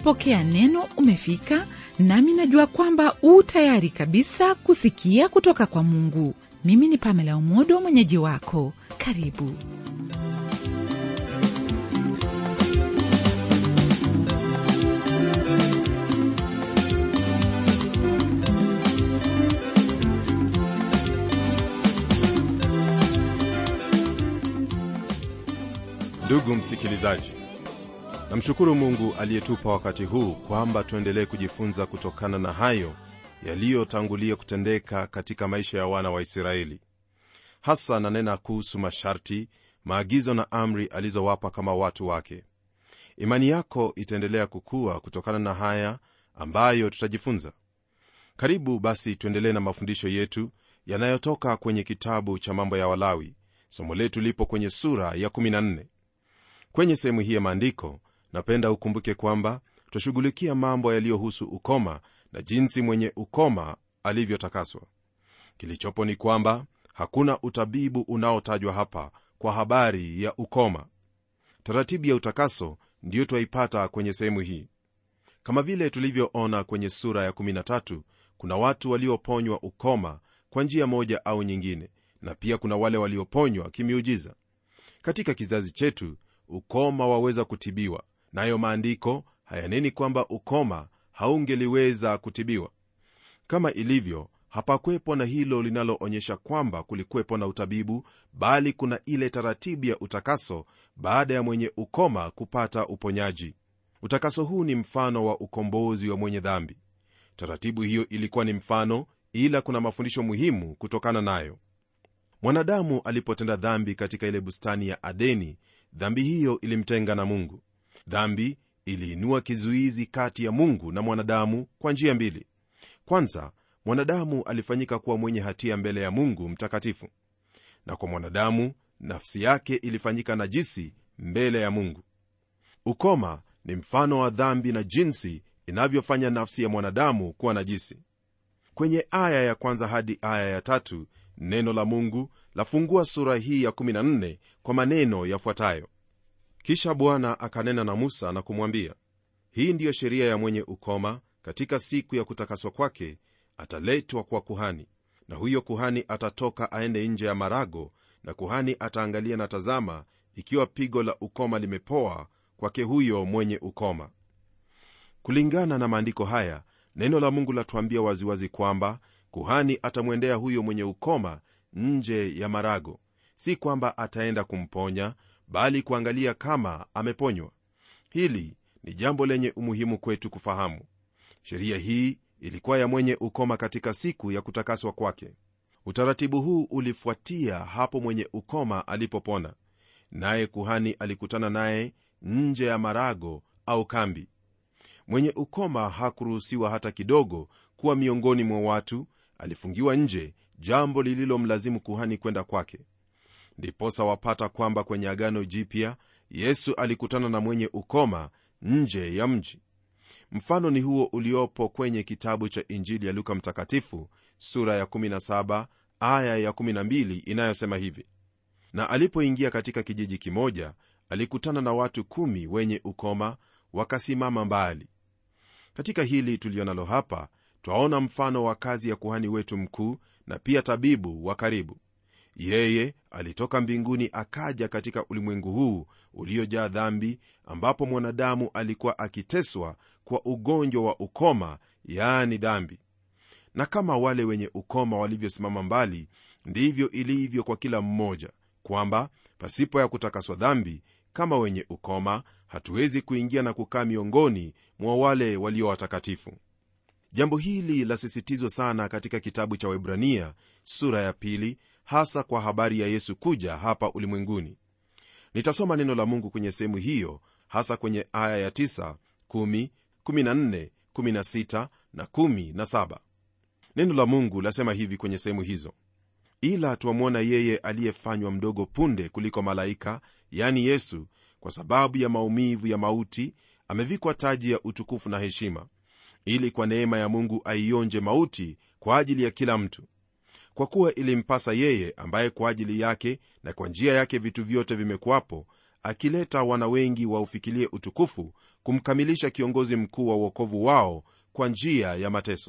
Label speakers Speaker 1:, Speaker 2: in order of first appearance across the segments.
Speaker 1: umepokea neno umefika nami najua kwamba u tayari kabisa kusikia kutoka kwa mungu mimi ni pamela umodo mwenyeji wako karibu
Speaker 2: ndugu msikilizaji namshukuru mungu aliyetupa wakati huu kwamba tuendelee kujifunza kutokana na hayo yaliyotangulia kutendeka katika maisha ya wana wa israeli hasa nanena kuhusu masharti maagizo na amri alizowapa kama watu wake imani yako itaendelea kukua kutokana na haya ambayo tutajifunza karibu basi tuendelee na mafundisho yetu yanayotoka kwenye kitabu cha mambo ya walawi somo letu lipo kwenye sura ya 14 kwenye sehemu hii ya maandiko napenda ukumbuke kwamba twashughulikia mambo yaliyohusu ukoma na jinsi mwenye ukoma alivyotakaswa kilichopo ni kwamba hakuna utabibu unaotajwa hapa kwa habari ya ukoma taratibu ya utakaso ndiyo twaipata kwenye sehemu hii kama vile tulivyoona kwenye sura ya 13 kuna watu walioponywa ukoma kwa njia moja au nyingine na pia kuna wale walioponywa kimiujiza katika kizazi chetu ukoma waweza kutibiwa nayo maandiko hayaneni kwamba ukoma haungeliweza kutibiwa kama ilivyo hapakwepo na hilo linaloonyesha kwamba kulikwepo na utabibu bali kuna ile taratibu ya utakaso baada ya mwenye ukoma kupata uponyaji utakaso huu ni mfano wa ukombozi wa mwenye dhambi taratibu hiyo ilikuwa ni mfano ila kuna mafundisho muhimu kutokana nayo mwanadamu alipotenda dhambi katika ile bustani ya adeni dhambi hiyo ilimtenga na mungu dhambi iliinua kizuizi kati ya mungu na mwanadamu kwa njia mbili kwanza mwanadamu alifanyika kuwa mwenye hatia mbele ya mungu mtakatifu na kwa mwanadamu nafsi yake ilifanyika najisi mbele ya mungu ukoma ni mfano wa dhambi na jinsi inavyofanya nafsi ya mwanadamu kuwa najisi kwenye aya ya kwanza hadi aya ya tatu neno la mungu lafungua sura hii ya 14 kwa maneno yafuatayo kisha bwana akanena na musa na kumwambia hii ndiyo sheria ya mwenye ukoma katika siku ya kutakaswa kwake ataletwa kwa kuhani na huyo kuhani atatoka aende nje ya marago na kuhani ataangalia na tazama ikiwa pigo la ukoma limepoa kwake huyo mwenye ukoma kulingana na maandiko haya neno la mungu latuambia waziwazi kwamba kuhani atamwendea huyo mwenye ukoma nje ya marago si kwamba ataenda kumponya bali kuangalia kama ameponywa hili ni jambo lenye umuhimu kwetu kufahamu sheria hii ilikuwa ya mwenye ukoma katika siku ya kutakaswa kwake utaratibu huu ulifuatia hapo mwenye ukoma alipopona naye kuhani alikutana naye nje ya marago au kambi mwenye ukoma hakuruhusiwa hata kidogo kuwa miongoni mwa watu alifungiwa nje jambo lililomlazimu kuhani kwenda kwake ndiposa wapata kwamba kwenye agano jipya yesu alikutana na mwenye ukoma nje ya mji mfano ni huo uliopo kwenye kitabu cha injili ya luka mtakatifu sura ya 17 aya ya 12 inayosema hivi na alipoingia katika kijiji kimoja alikutana na watu kumi wenye ukoma wakasimama mbali katika hili tulionalo hapa twaona mfano wa kazi ya kuhani wetu mkuu na pia tabibu wa karibu yeye alitoka mbinguni akaja katika ulimwengu huu uliojaa dhambi ambapo mwanadamu alikuwa akiteswa kwa ugonjwa wa ukoma yaani dhambi na kama wale wenye ukoma walivyosimama mbali ndivyo ilivyo kwa kila mmoja kwamba pasipo ya kutakaswa dhambi kama wenye ukoma hatuwezi kuingia na kukaa miongoni mwa wale walio watakatifu jambo hili lasisitizwa sana katika kitabu cha webrania sura ya pili hasa kwa habari ya yesu kuja hapa ulimwenguni nitasoma neno la mungu kwenye sehemu hiyo hasa kwenye aya ya 9 10 14 16 na 17 neno la mungu lasema hivi kwenye sehemu hizo ila twamwona yeye aliyefanywa mdogo punde kuliko malaika yani yesu kwa sababu ya maumivu ya mauti amevikwa taji ya utukufu na heshima ili kwa neema ya mungu aionje mauti kwa ajili ya kila mtu kwa kuwa ilimpasa yeye ambaye kwa ajili yake na kwa njia yake vitu vyote vimekuwapo akileta wana wengi waufikilie utukufu kumkamilisha kiongozi mkuu wa uokovu wao kwa njia ya mateso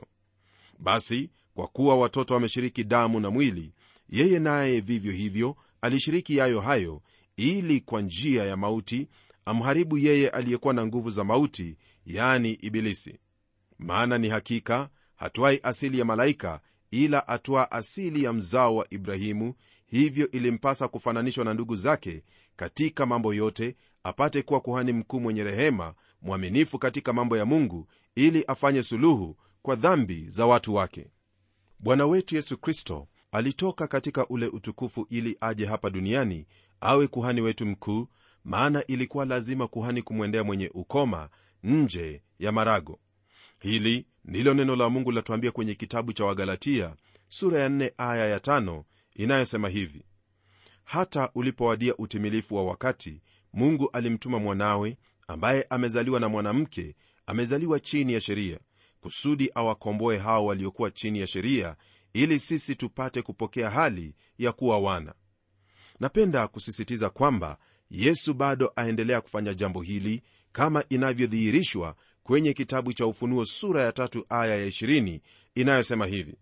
Speaker 2: basi kwa kuwa watoto wameshiriki damu na mwili yeye naye vivyo hivyo alishiriki yayo hayo ili kwa njia ya mauti amharibu yeye aliyekuwa na nguvu za mauti yani ibilisi maana ni hakika hatwai asili ya malaika ila atwaa asili ya mzao wa ibrahimu hivyo ilimpasa kufananishwa na ndugu zake katika mambo yote apate kuwa kuhani mkuu mwenye rehema mwaminifu katika mambo ya mungu ili afanye suluhu kwa dhambi za watu wake bwana wetu yesu kristo alitoka katika ule utukufu ili aje hapa duniani awe kuhani wetu mkuu maana ilikuwa lazima kuhani kumwendea mwenye ukoma nje ya marago hili ndilo neno la mungu latuambia kwenye kitabu cha wagalatia sura ya 4 aya ya 5 inayosema hivi hata ulipowadia utimilifu wa wakati mungu alimtuma mwanawe ambaye amezaliwa na mwanamke amezaliwa chini ya sheria kusudi awakomboe hao waliokuwa chini ya sheria ili sisi tupate kupokea hali ya kuwa wana napenda kusisitiza kwamba yesu bado aendelea kufanya jambo hili kama inavyodhihirishwa kwenye kitabu cha ufunuo sura ya tatu aya ya 20 inayosema hivi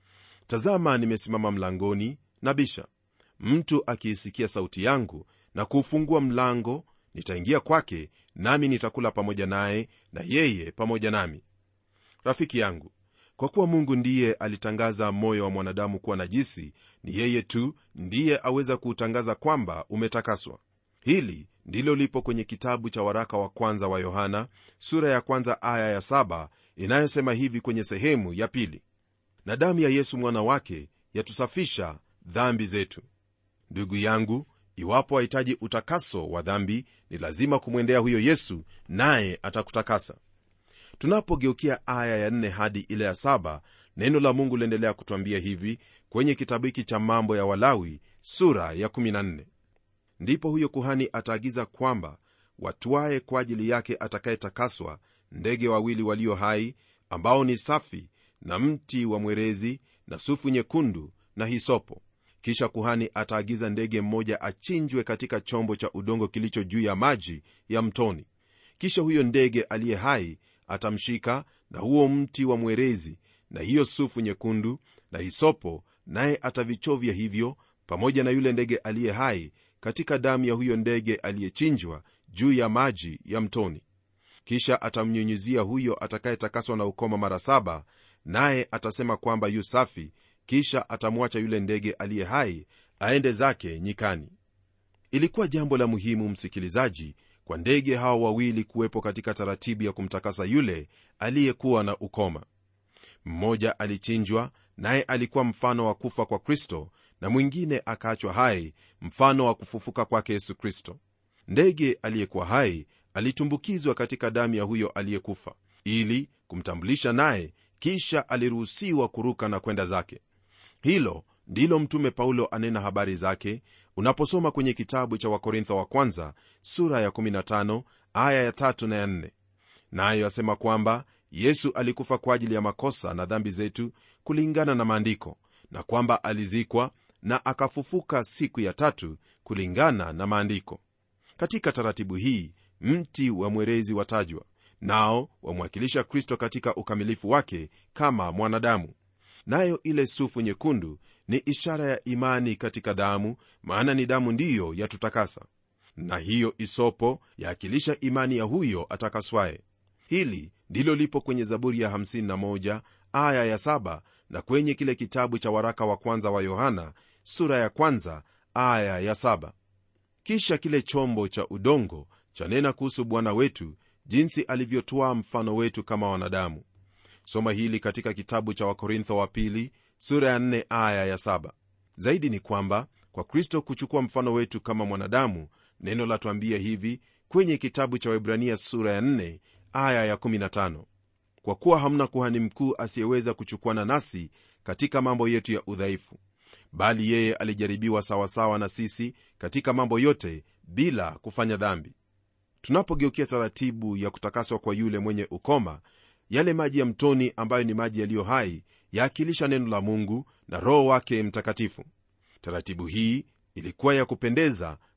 Speaker 2: tazama nimesimama mlangoni na bisha mtu akiisikia sauti yangu na kuufungua mlango nitaingia kwake nami nitakula pamoja naye na yeye pamoja nami rafiki yangu kwa kuwa mungu ndiye alitangaza moyo wa mwanadamu kuwa najisi ni yeye tu ndiye aweza kuutangaza kwamba umetakaswa hili ndilo lipo kwenye kitabu cha waraka wa kwanza wa yohana sura ya kwanza aya ya saba inayosema hivi kwenye sehemu ya pili na damu ya yesu mwana wake yatusafisha dhambi zetu ndugu yangu iwapo wahitaji utakaso wa dhambi ni lazima kumwendea huyo yesu naye atakutakasa tunapogeukia aya ya nne hadi ile ya saba neno la mungu liendelea kutwambia hivi kwenye kitabu hiki cha mambo ya walawi sura ya 14 ndipo huyo kuhani ataagiza kwamba watwaye kwa ajili yake atakayetakaswa ndege wawili walio hai ambao ni safi na mti wa mwerezi na sufu nyekundu na hisopo kisha kuhani ataagiza ndege mmoja achinjwe katika chombo cha udongo kilicho juu ya maji ya mtoni kisha huyo ndege aliye hai atamshika na huo mti wa mwerezi na hiyo sufu nyekundu na hisopo naye atavichovya hivyo pamoja na yule ndege aliye hai katika damu ya huyo ndege aliyechinjwa juu ya maji ya mtoni kisha atamnyunyizia huyo atakayetakaswa na ukoma mara saba naye atasema kwamba yu safi kisha atamwacha yule ndege aliye hai aende zake nyikani ilikuwa jambo la muhimu msikilizaji kwa ndege hawa wawili kuwepo katika taratibu ya kumtakasa yule aliyekuwa na ukoma mmoja alichinjwa naye alikuwa mfano wa kufa kwa kristo na mwingine akaachwa hai mfano wa kufufuka kwake yesu kristo ndege aliyekuwa hai alitumbukizwa katika damu ya huyo aliyekufa ili kumtambulisha naye kisha aliruhusiwa kuruka na kwenda zake hilo ndilo mtume paulo anena habari zake unaposoma kwenye kitabu cha wakorintho wa kwanza sura ya 15 aya ya 3 na ya 4 nayo asema kwamba yesu alikufa kwa ajili ya makosa na dhambi zetu kulingana na maandiko na kwamba alizikwa na akafufuka siku ya tatu kulingana na maandiko katika taratibu hii mti wa mwerezi watajwa nao wamwakilisha kristo katika ukamilifu wake kama mwanadamu nayo ile sufu nyekundu ni ishara ya imani katika damu maana ni damu ndiyo yatutakasa na hiyo isopo yaakilisha imani ya huyo atakaswaye hili ndilo lipo kwenye zaburi ya 51 aya ya 7 na kwenye kile kitabu cha waraka wa kwanza wa yohana sura ya kwanza aya ya 7 kisha kile chombo cha udongo chanena kuhusu bwana wetu jinsi alivyotwaa mfano wetu kama wanadamu soma hili katika kitabu cha wakorintho wa pili sura ya 4 aya ya 7 zaidi ni kwamba kwa kristo kuchukua mfano wetu kama mwanadamu neno latwambia hivi kwenye kitabu cha webrania sura ya 4 aya ya 15 kwa kuwa hamna kuhani mkuu asiyeweza kuchukuana nasi katika mambo yetu ya udhaifu bali yeye alijaribiwa sawasawa na sisi katika mambo yote bila kufanya dhambi tunapogeukia taratibu ya kutakaswa kwa yule mwenye ukoma yale maji ya mtoni ambayo ni maji yaliyo hai yaakilisha neno la mungu na roho wake mtakatifu taratibu hii ilikuwa ya kupendeza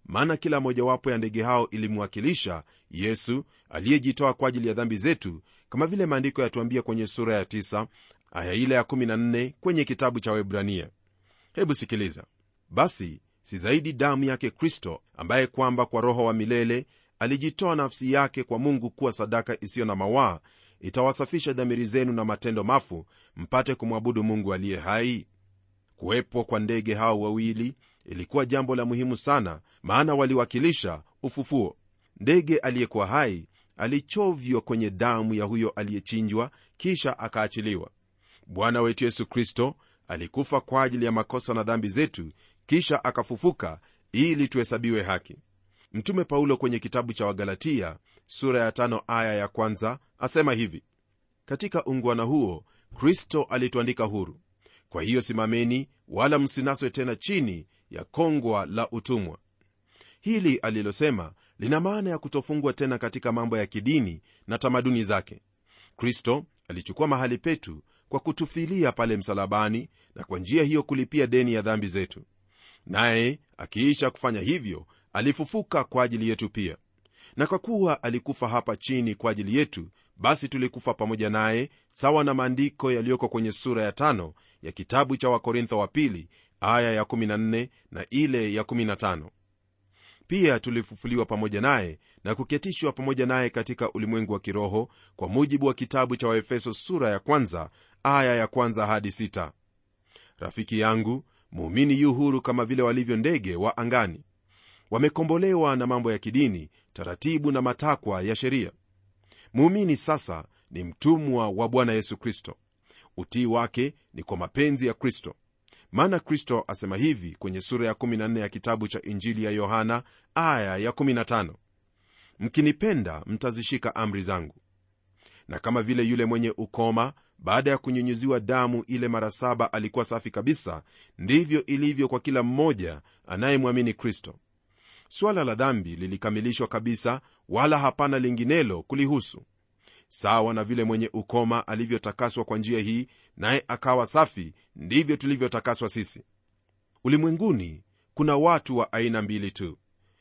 Speaker 2: maana kila mojawapo ya ndege hao ilimwakilisha yesu aliyejitoa kwa ajili ya dhambi zetu kama vile maandiko yatuambia kwenye sura ya 9 aya ile ya 14 kwenye kitabu cha webrania hebu sikiliza basi si zaidi damu yake kristo ambaye kwamba kwa roho wa milele alijitoa nafsi yake kwa mungu kuwa sadaka isiyo na mawaa itawasafisha dhamiri zenu na matendo mafu mpate kumwabudu mungu aliye hai kuwepo kwa ndege hao wawili ilikuwa jambo la muhimu sana maana waliwakilisha ufufuo ndege aliyekuwa hai alichovywa kwenye damu ya huyo aliyechinjwa kisha akaachiliwa bwana wetu yesu kristo alikufa kwa ajili ya makosa na dhambi zetu kisha akafufuka ili tuhesabiwe haki mtume paulo kwenye kitabu cha wagalatia sura ya tano aya ya kwanza asema hivi katika ungwana huo kristo alituandika huru kwa hiyo simameni wala msinaswe tena chini ya kongwa la utumwa hili alilosema lina maana ya kutofungwa tena katika mambo ya kidini na tamaduni zake kristo alichukua mahali petu kwa kutufilia pale msalabani na kwa njia hiyo kulipia deni ya dhambi zetu naye akiisha kufanya hivyo alifufuka kwa ajili yetu pia na kwa kuwa alikufa hapa chini kwa ajili yetu basi tulikufa pamoja naye sawa na maandiko yaliyoko kwenye sura ya tano ya kitabu cha wakorintho wa pili aya ya 14 na ile ya 15 pia tulifufuliwa pamoja naye na kuketishwa pamoja naye katika ulimwengu wa kiroho kwa mujibu wa kitabu cha waefeso sura ya kwanza aya ya kwanza hadi sita. rafiki yangu muumini yu huru kama vile walivyo ndege wa angani wamekombolewa na mambo ya kidini taratibu na matakwa ya sheria muumini sasa ni mtumwa wa bwana yesu kristo utii wake ni kwa mapenzi ya kristo maana kristo asema hivi kwenye sura ya 14 ya kitabu cha injili ya yohana aya ya 15 mkinipenda mtazishika amri zangu na kama vile yule mwenye ukoma baada ya kunyunyuziwa damu ile mara saba alikuwa safi kabisa ndivyo ilivyo kwa kila mmoja anayemwamini kristo swala la dhambi lilikamilishwa kabisa wala hapana linginelo kulihusu sawa na vile mwenye ukoma alivyotakaswa kwa njia hii naye akawa safi ndivyo tulivyotakaswa sisi ulimwenguni kuna watu wa aina mbili tu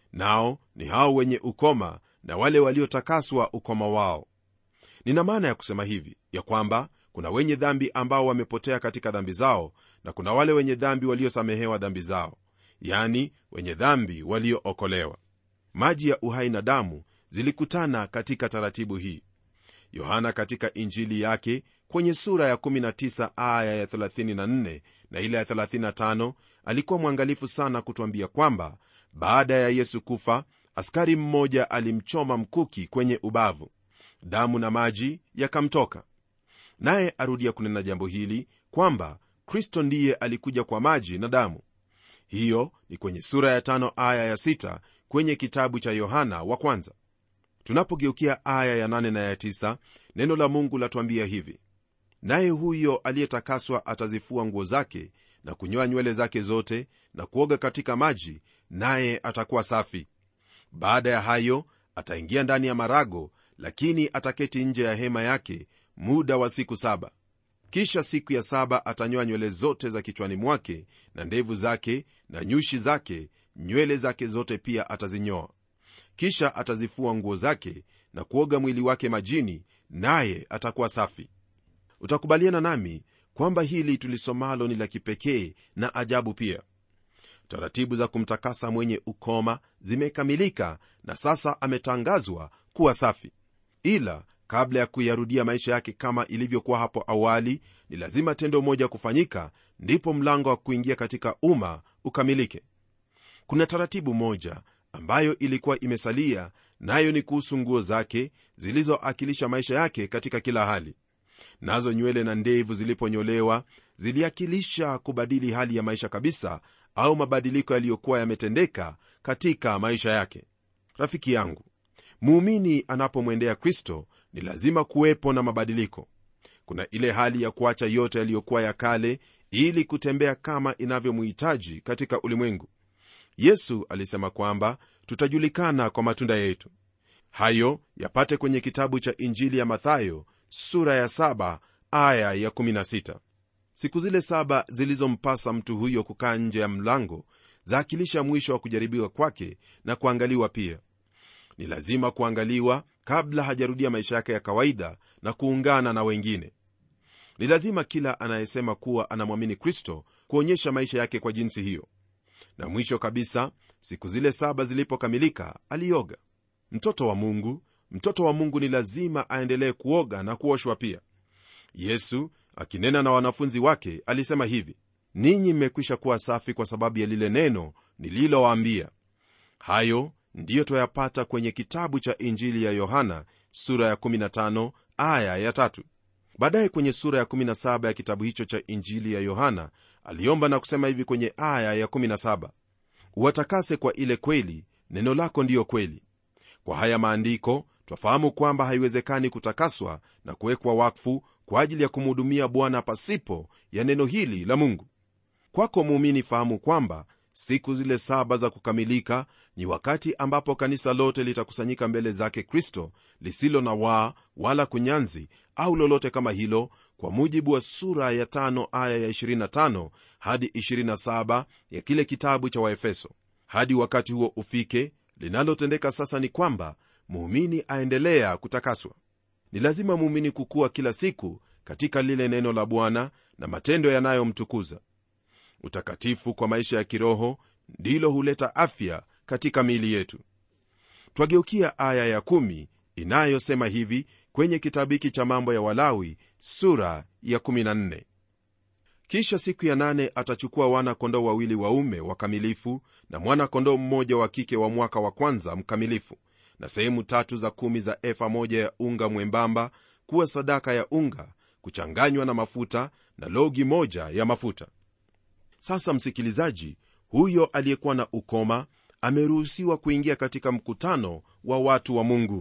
Speaker 2: nao ni hao wenye ukoma na wale waliotakaswa ukoma wao nina maana ya kusema hivi ya kwamba kuna wenye dhambi ambao wamepotea katika dhambi zao na kuna wale wenye dhambi waliosamehewa dhambi zao yani wenye dhambi waliookolewa maji ya uhai na damu zilikutana katika taratibu hii yohana katika injili yake kwenye sura ya 19 aya ya 34 na ile ya 35 alikuwa mwangalifu sana kutwambia kwamba baada ya yesu kufa askari mmoja alimchoma mkuki kwenye ubavu damu na maji yakamtoka naye arudia kunena jambo hili kwamba kristo ndiye alikuja kwa maji na damu hiyo ni kwenye sura ya tano aya ya sita kwenye kitabu cha yohana wa kwanza tunapogeukia aya ya nane na ya tisa neno la mungu latuambia hivi naye huyo aliyetakaswa atazifua nguo zake na kunyoa nywele zake zote na kuoga katika maji naye atakuwa safi baada ya hayo ataingia ndani ya marago lakini ataketi nje ya hema yake muda wa siku saba kisha siku ya saba atanyoa nywele zote za kichwani mwake na ndevu zake na nyushi zake nywele zake zote pia atazinyoa kisha atazifua nguo zake na kuoga mwili wake majini naye atakuwa safi utakubaliana nami kwamba hili tulisomalo ni la kipekee na ajabu pia taratibu za kumtakasa mwenye ukoma zimekamilika na sasa ametangazwa kuwa safi ila kabla ya kuyarudia maisha yake kama ilivyokuwa hapo awali ni lazima tendo moja kufanyika ndipo mlango wa kuingia katika umma ukamilike kuna taratibu moja ambayo ilikuwa imesalia nayo ni kuhusu nguo zake zilizoakilisha maisha yake katika kila hali nazo nywele na ndevu ziliponyolewa ziliakilisha kubadili hali ya maisha kabisa au mabadiliko yaliyokuwa yametendeka katika maisha yake rafiki yangu muumini anapomwendea kristo ni lazima kuwepo na mabadiliko kuna ile hali ya kuacha yote yaliyokuwa ya kale ili kutembea kama inavyomhitaji katika ulimwengu yesu alisema kwamba tutajulikana kwa matunda yetu hayo yapate kwenye kitabu cha injili ya mathayo sura ya 7 aya ya 16 siku zile saba zilizompasa mtu huyo kukaa nje ya mlango zaakilisha mwisho wa kujaribiwa kwake na kuangaliwa pia ni lazima kuangaliwa kabla hajarudia maisha yake ya kawaida na kuungana na wengine ni lazima kila anayesema kuwa anamwamini kristo kuonyesha maisha yake kwa jinsi hiyo na mwisho kabisa siku zile saba zilipokamilika alioga mtoto wa mungu mtoto wa mungu ni lazima aendelee kuoga na kuoshwa pia yesu akinena na wanafunzi wake alisema hivi ninyi mmekwisha kuwa safi kwa sababu ya lile neno nililowaambia hayo ndiyo twayapata kwenye kitabu cha injili ya yohana sura ya 15 aya ya tatu baadaye kwenye sura ya 17 ya kitabu hicho cha injili ya yohana aliomba na kusema hivi kwenye aya ya 17 uwatakase kwa ile kweli neno lako ndiyo kweli kwa haya maandiko twafahamu kwamba haiwezekani kutakaswa na kuwekwa wakfu kwa ajili ya kumhudumia bwana pasipo ya neno hili la mungu kwako muumini fahamu kwamba siku zile saba za kukamilika ni wakati ambapo kanisa lote litakusanyika mbele zake kristo lisilo na waa wala kunyanzi au lolote kama hilo kwa mujibu wa sura ya tano aya ya 25 hadi 27 ya kile kitabu cha waefeso hadi wakati huo ufike linalotendeka sasa ni kwamba muumini aendelea kutakaswa ni lazima muumini kukuwa kila siku katika lile neno la bwana na matendo yanayomtukuza utakatifu kwa maisha ya kiroho ndilo huleta afya katika miili yetu twageukia aya ya kumi inayosema hivi kwenye kitabu hiki cha mambo ya walawi sura ya 14 kisha siku ya nane atachukua wana kondoo wawili waume wakamilifu na mwana kondoo mmoja wa kike wa mwaka wa kwanza mkamilifu na sehemu tatu za kumi za efa moja ya unga mwembamba kuwa sadaka ya unga kuchanganywa na mafuta na logi moja ya mafuta sasa msikilizaji huyo aliyekuwa na ukoma ameruhusiwa kuingia katika mkutano wa watu wa mungu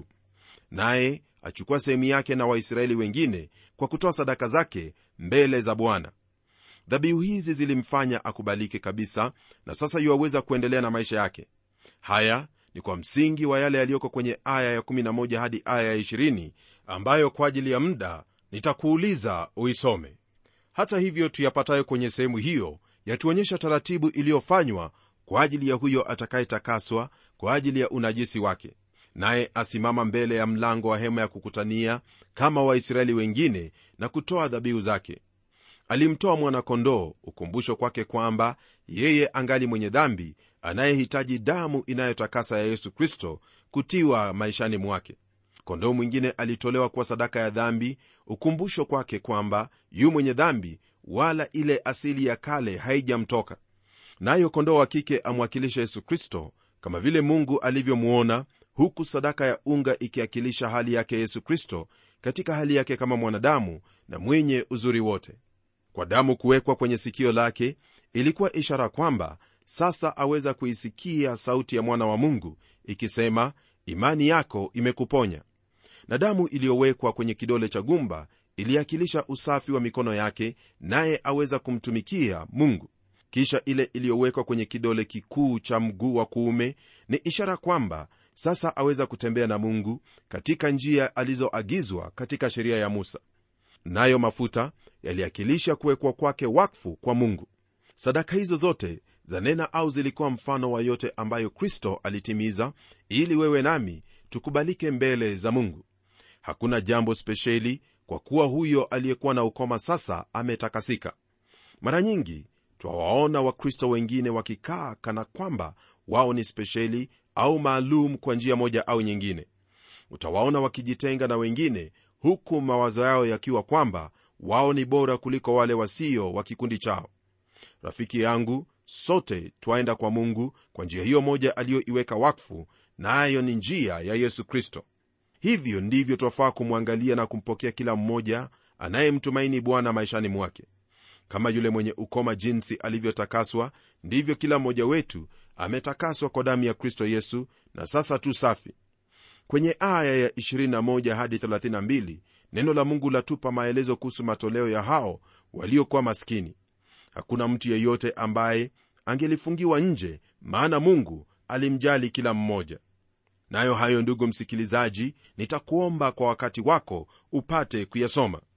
Speaker 2: naye achukua sehemu yake na waisraeli wengine kwa kutoa sadaka zake mbele za bwana dhabihu hizi zilimfanya akubalike kabisa na sasa yuwaweza kuendelea na maisha yake haya ni kwa msingi wa yale yaliyoko kwenye aya ya11 hadi aya ya 20 ambayo kwa ajili ya muda nitakuuliza uisome hata hivyo tuyapatayo kwenye sehemu hiyo yatuonyesha taratibu iliyofanywa kwa ajili ya huyo atakayetakaswa kwa ajili ya unajisi wake naye asimama mbele ya mlango wa hema ya kukutania kama waisraeli wengine na kutoa dhabihu zake alimtoa mwana-kondoo ukumbusho kwake kwamba yeye angali mwenye dhambi anayehitaji damu inayotakasa ya yesu kristo kutiwa maishani mwake kondoo mwingine alitolewa kuwa sadaka ya dhambi ukumbusho kwake kwamba yu mwenye dhambi wala ile asili ya kale haijamtoka nayo kondoo wa kike amwakilisha yesu kristo kama vile mungu alivyomwona huku sadaka ya unga ikiakilisha hali yake yesu kristo katika hali yake kama mwanadamu na mwenye uzuri wote kwa damu kuwekwa kwenye sikio lake ilikuwa ishara kwamba sasa aweza kuisikia sauti ya mwana wa mungu ikisema imani yako imekuponya na damu iliyowekwa kwenye kidole cha gumba iliakilisha usafi wa mikono yake naye aweza kumtumikia mungu kisha ile iliyowekwa kwenye kidole kikuu cha mguu wa kuume ni ishara kwamba sasa aweza kutembea na mungu katika njia alizoagizwa katika sheria ya musa nayo mafuta yaliakilisha kuwekwa kwake wakfu kwa mungu sadaka hizo zote zanena au zilikuwa mfano wa yote ambayo kristo alitimiza ili wewe nami tukubalike mbele za mungu hakuna jambo spesheli kwa kuwa huyo aliyekuwa na ukoma sasa ametakasika mara nyingi twawaona wakristo wengine wakikaa kana kwamba wao ni spesheli au maalum kwa njia moja au nyingine utawaona wakijitenga na wengine huku mawazo yao yakiwa kwamba wao ni bora kuliko wale wasio wa kikundi chao rafiki yangu sote twaenda kwa mungu kwa njia hiyo moja aliyoiweka wakfu nayo na ni njia ya yesu kristo hivyo ndivyo twafaa kumwangalia na kumpokea kila mmoja anayemtumaini bwana maishani mwake kama yule mwenye ukoma jinsi alivyotakaswa ndivyo kila mmoja wetu ametakaswa kwa damu ya kristo yesu na sasa tu safi kwenye aya ya 21 hadi 32 neno la mungu latupa maelezo kuhusu matoleo ya hao waliokuwa maskini hakuna mtu yeyote ambaye angelifungiwa nje maana mungu alimjali kila mmoja nayo hayo ndugu msikilizaji nitakuomba kwa wakati wako upate kuyasoma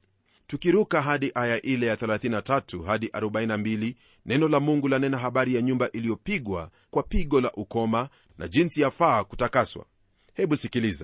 Speaker 2: tukiruka hadi aya ile ya 33 hadi 42 neno la mungu lanena habari ya nyumba iliyopigwa kwa pigo la ukoma na jinsi yafaa kutakaswa hebu sikiliza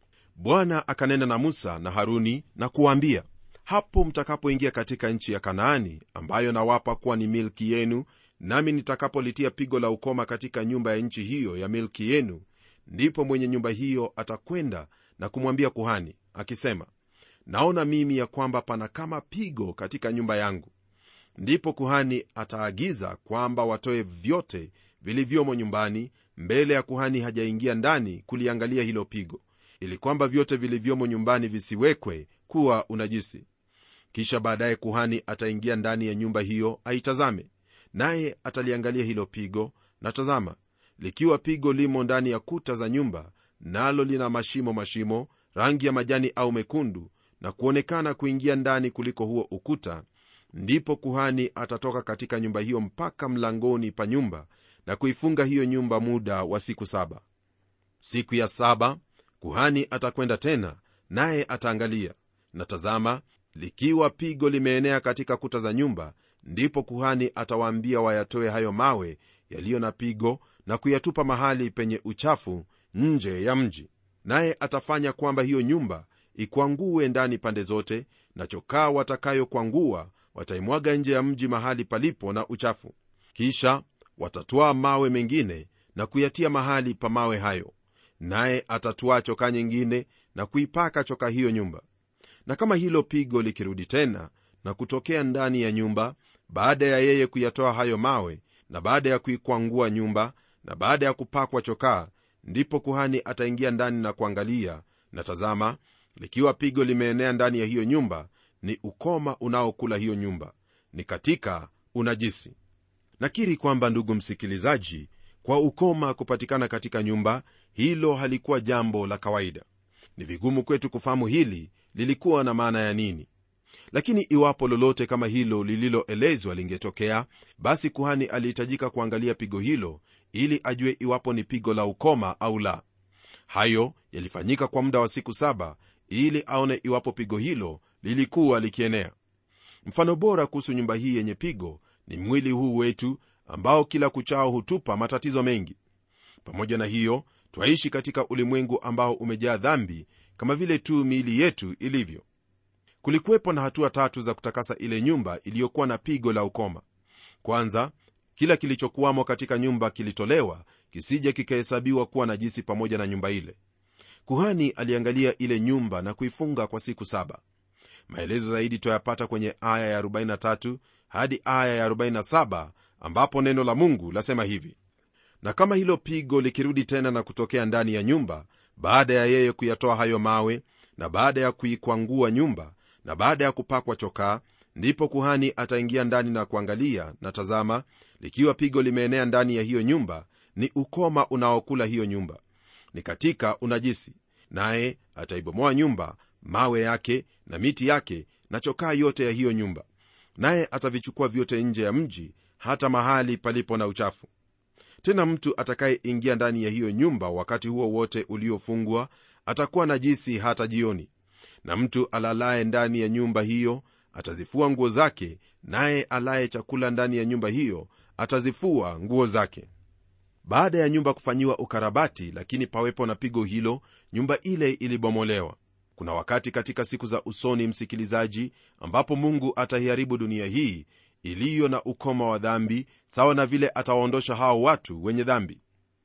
Speaker 2: bwana akanena na musa na haruni na kuwaambia hapo mtakapoingia katika nchi ya kanaani ambayo nawapa kuwa ni milki yenu nami nitakapolitia pigo la ukoma katika nyumba ya nchi hiyo ya milki yenu ndipo mwenye nyumba hiyo atakwenda na kumwambia kuhani akisema naona mimi ya kwamba pana kama pigo katika nyumba yangu ndipo kuhani ataagiza kwamba watoe vyote vilivyomo nyumbani mbele ya kuhani hajaingia ndani kuliangalia hilo pigo ili kwamba vyote vilivyomo nyumbani visiwekwe kuwa unajisi kisha baadaye kuhani ataingia ndani ya nyumba hiyo aitazame naye ataliangalia hilo pigo na tazama likiwa pigo limo ndani ya kuta za nyumba nalo lina mashimo mashimo rangi ya majani au mekundu na kuonekana kuingia ndani kuliko huo ukuta ndipo kuhani atatoka katika nyumba hiyo mpaka mlangoni pa nyumba na kuifunga hiyo nyumba muda wa siku saba siku ya saba kuhani atakwenda tena naye ataangalia na tazama likiwa pigo limeenea katika kuta za nyumba ndipo kuhani atawaambia wayatoe hayo mawe yaliyo na pigo na kuyatupa mahali penye uchafu nje ya mji naye atafanya kwamba hiyo nyumba ikwangue ndani pande zote na chokaa watakayokwangua wataimwaga nje ya mji mahali palipo na uchafu kisha watatwaa mawe mengine na kuyatia mahali pa mawe hayo naye atatwaa chokaa nyingine na kuipaka chokaa hiyo nyumba na kama hilo pigo likirudi tena na kutokea ndani ya nyumba baada ya yeye kuyatoa hayo mawe na baada ya kuikwangua nyumba na baada ya kupakwa chokaa ndipo kuhani ataingia ndani na kuangalia na tazama likiwa pigo limeenea ndani ya hiyo nyumba ni ukoma unaokula hiyo nyumba ni katika unajisi nakiri kwamba ndugu msikilizaji kwa ukoma kupatikana katika nyumba hilo halikuwa jambo la kawaida ni vigumu kwetu kufahamu hili lilikuwa na maana ya nini lakini iwapo lolote kama hilo lililoelezwa lingetokea basi kuhani alihitajika kuangalia pigo hilo ili ajue iwapo ni pigo la ukoma au la hayo yalifanyika kwa muda wa siku saba ili aone iwapo pigo hilo lilikuwa likienea mfano bora kuhusu nyumba hii yenye pigo ni mwili huu wetu ambao kila kuchao hutupa matatizo mengi pamoja na hiyo twaishi katika ulimwengu ambao umejaa dhambi kama vile tu miili yetu ilivyo kulikuwepo na hatua tatu za kutakasa ile nyumba iliyokuwa na pigo la ukoma kwanza kila kilichokuwamo katika nyumba kilitolewa kisije kikahesabiwa kuwa najisi pamoja na nyumba ile kuhani aliangalia ile nyumba na kuifunga kwa siku saba maelezo zaidi twayapata kwenye aya ya 43 hadi aya ya 47 ambapo neno la mungu lasema hivi na kama hilo pigo likirudi tena na kutokea ndani ya nyumba baada ya yeye kuyatoa hayo mawe na baada ya kuikwangua nyumba na baada ya kupakwa chokaa ndipo kuhani ataingia ndani na kuangalia na tazama likiwa pigo limeenea ndani ya hiyo nyumba ni ukoma unaokula hiyo nyumba ni katika unajisi naye ataibomoa nyumba mawe yake na miti yake na chokaa yote ya hiyo nyumba naye atavichukua vyote nje ya mji hata mahali palipo na uchafu tena mtu atakayeingia ndani ya hiyo nyumba wakati huo wote uliofungwa atakuwa najisi hata jioni na mtu alalaye ndani ya nyumba hiyo atazifua nguo zake naye alaye chakula ndani ya nyumba hiyo atazifua nguo zake baada ya nyumba kufanyiwa ukarabati lakini pawepo na pigo hilo nyumba ile ilibomolewa kuna wakati katika siku za usoni msikilizaji ambapo mungu ataiharibu dunia hii iliyo na ukoma wa dhambi sawa na vile atawaondosha hao watu wenye dhambi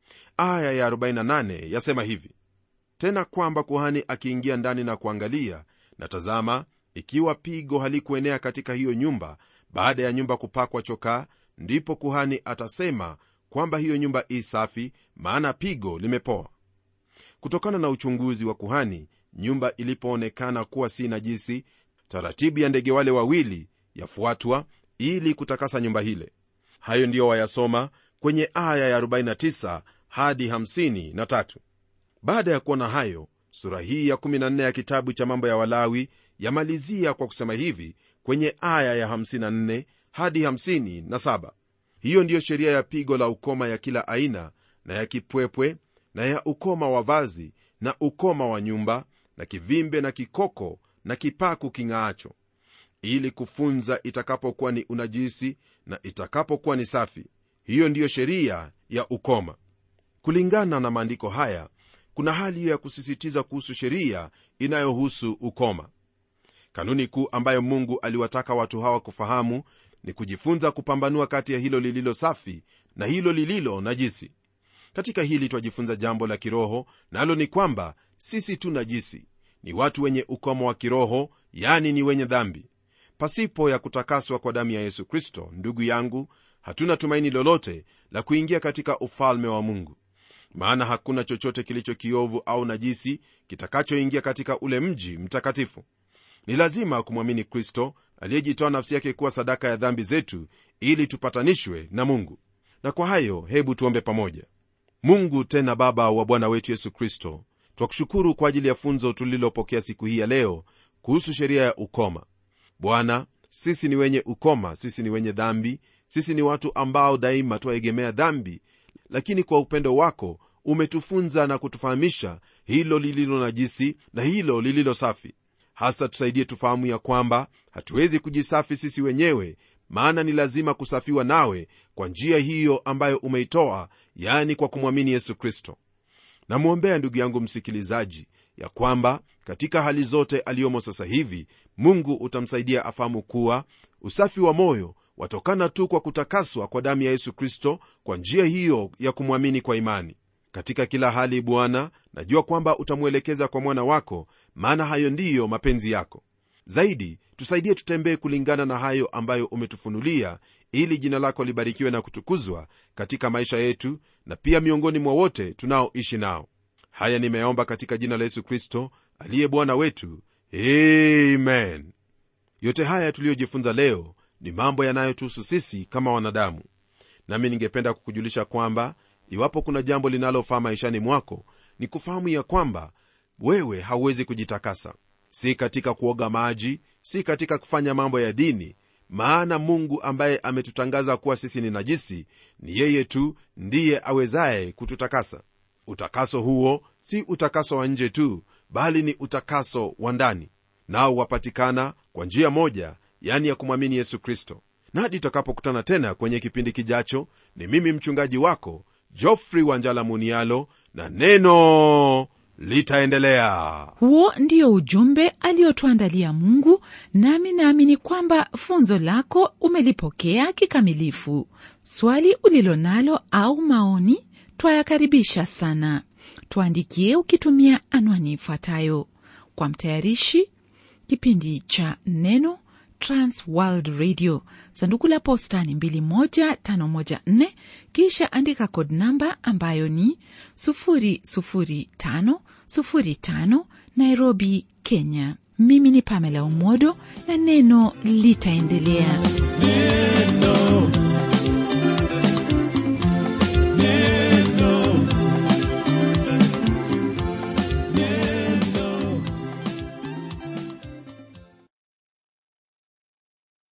Speaker 2: aya ya 48 yasema hivi tena kwamba kuhani akiingia ndani na kuangalia na tazama ikiwa pigo halikuenea katika hiyo nyumba baada ya nyumba kupakwa chokaa ndipo kuhani atasema kwamba hiyo nyumba i safi maana pigo limepoa kutokana na uchunguzi wa kuhani nyumba ilipoonekana kuwa si najisi taratibu ya ndege wale wawili yafuatwa ili kutakasa nyumba hile hayo ndiyo wayasoma kwenye aya ya 49 hadi 53 baada ya kuona hayo sura hii ya 14 ya kitabu cha mambo ya walawi yamalizia kwa kusema hivi kwenye aya ya 54 hadi 57 hiyo ndiyo sheria ya pigo la ukoma ya kila aina na ya kipwepwe na ya ukoma wa vazi na ukoma wa nyumba na kivimbe na kikoko na kipaku king'aacho ili kufunza itakapokuwa ni unajisi na itakapokuwa ni safi hiyo ndiyo sheria ya ukoma kulingana na maandiko haya kuna hali hiyo ya kusisitiza kuhusu sheria inayohusu ukoma kanuni kuu ambayo mungu aliwataka watu hawa kufahamu ni kujifunza kupambanua kati ya hilo lililo safi na hilo lililo najisi katika hili twajifunza jambo la kiroho nalo ni kwamba sisi tu najisi ni watu wenye ukoma wa kiroho yani ni wenye dhambi pasipo ya kutakaswa kwa damu ya yesu kristo ndugu yangu hatuna tumaini lolote la kuingia katika ufalme wa mungu maana hakuna chochote kilicho kiovu au najisi kitakachoingia katika ule mji mtakatifu ni lazima kumwamini kristo aliyejitoa nafsi yake kuwa sadaka ya dhambi zetu ili tupatanishwe na mungu na kwa hayo hebu tuombe pamoja mungu tena baba wa bwana wetu yesu kristo twakushukuru kwa ajili ya funzo tulilopokea siku hii ya leo kuhusu sheria ya ukoma bwana sisi ni wenye ukoma sisi ni wenye dhambi sisi ni watu ambao daima twaegemea dhambi lakini kwa upendo wako umetufunza na kutufahamisha hilo lililo najisi na hilo lililo safi hasa tusaidie tufahamu ya kwamba hatuwezi kujisafi sisi wenyewe maana ni lazima kusafiwa nawe kwa njia hiyo ambayo umeitoa yani kwa kumwamini yesu kristo namwombea ndugu yangu msikilizaji ya kwamba katika hali zote aliyomo sasa hivi mungu utamsaidia afahamu kuwa usafi wa moyo watokana tu kwa kutakaswa kwa damu ya yesu kristo kwa njia hiyo ya kumwamini kwa imani katika kila hali bwana najua kwamba utamwelekeza kwa mwana wako maana hayo ndiyo mapenzi yako zaidi tusaidie tutembee kulingana na hayo ambayo umetufunulia ili jina lako libarikiwe na kutukuzwa katika maisha yetu na pia miongoni mwa wote tunaoishi nao haya nimeyaomba katika jina la yesu kristo aliye bwana wetu amen yote haya tuliyojifunza leo ni mambo yanayotuhusu sisi kama wanadamu nami ningependa kukujulisha kwamba iwapo kuna jambo linalofaa maishani mwako ni kufahamu ya kwamba wewe hauwezi kujitakasa si katika kuoga maji si katika kufanya mambo ya dini maana mungu ambaye ametutangaza kuwa sisi ni najisi ni yeye tu ndiye awezaye kututakasa utakaso huo si utakaso wa nje tu bali ni utakaso wa ndani nao wapatikana kwa njia moja yani ya kumwamini yesu kristo na hadi tutakapokutana tena kwenye kipindi kijacho ni mimi mchungaji wako jofrey wanjala munialo na neno litaendelea
Speaker 1: huo ndio ujumbe aliotuandalia mungu nami naamini kwamba funzo lako umelipokea kikamilifu swali ulilo nalo au maoni twayakaribisha sana tuandikie ukitumia anwani ifuatayo kwa mtayarishi kipindi cha neno transworld radio sanduku la posta ni 21514 kisha andika kod namba ambayo ni 00505 nairobi kenya mimi ni pamela umodo na neno litaendelea
Speaker 3: neno